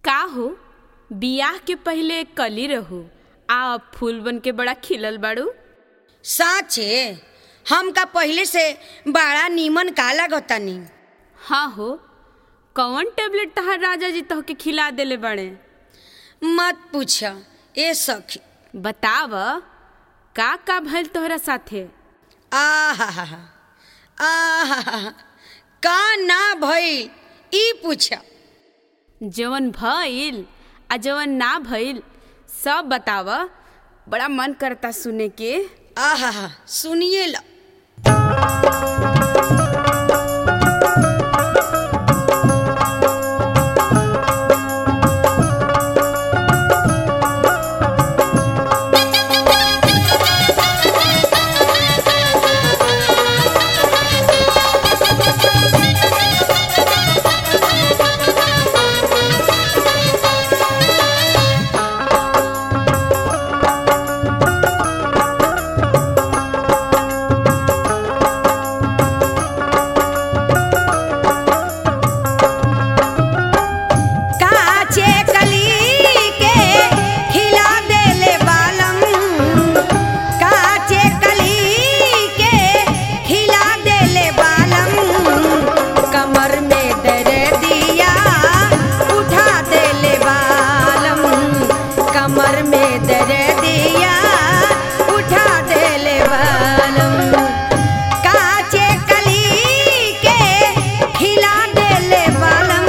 का हो बियाह के पहिले कली रहू आ अब फूल बन के बड़ा खिलल बाड़ू साचे हमका पहिले से बड़ा नीमन का लागतानी हाँ हो कौन टेबलेट तहार राजा जी तोहके खिला देले बड़े मत पूछ ए सखी बताव का का भइल तोहरा साथे आहा आहा का ना भइल ई पूछ जवन भइल आ जवन ना भइल सब बताव बड़ा मन करता सुने के आहा सुनिए ला काचे कली के खिला देले बालम काचे कली के खिला देले बालम कमर में दर दिया उठा देले बालम कमर में दर दिया उठा देले बालम काचे कली के खिला देले बालम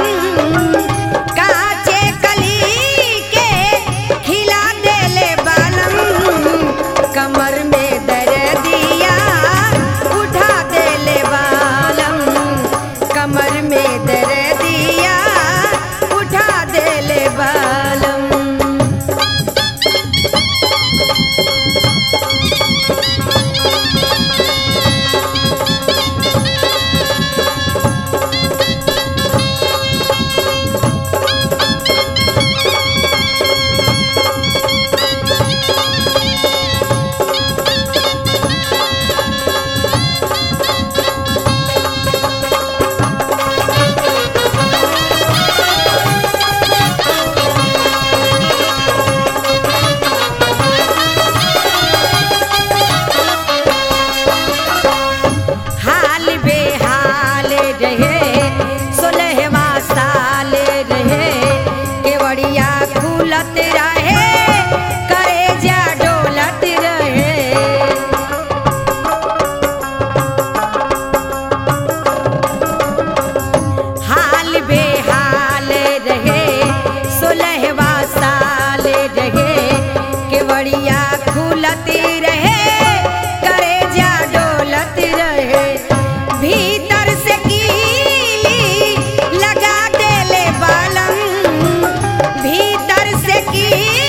काचे कली के खिला देले बालम कमर में दर दिया उठा देले बालम कमर में दर दिया उठा देले बालम हाल बेहाल रहे सोलहवा साल रहे केवड़िया खुलत रहे करे जा डोलत रहे हाल बेहाल रहे सोलहवा साल रहे केवड़िया खुलत रहे करे जा डोलत रहे भीतर से कीली लगा देले बालम भीतर से कीली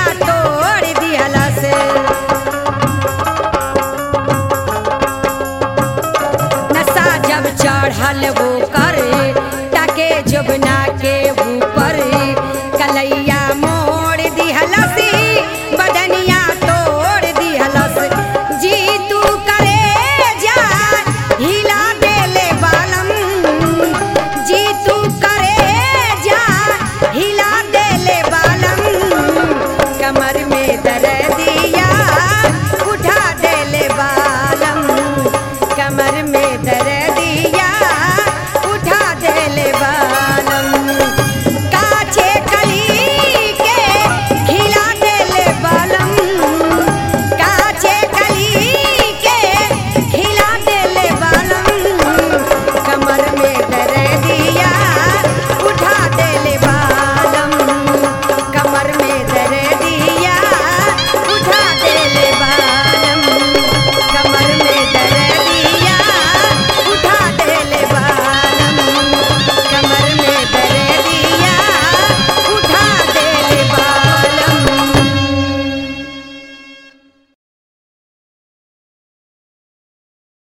तो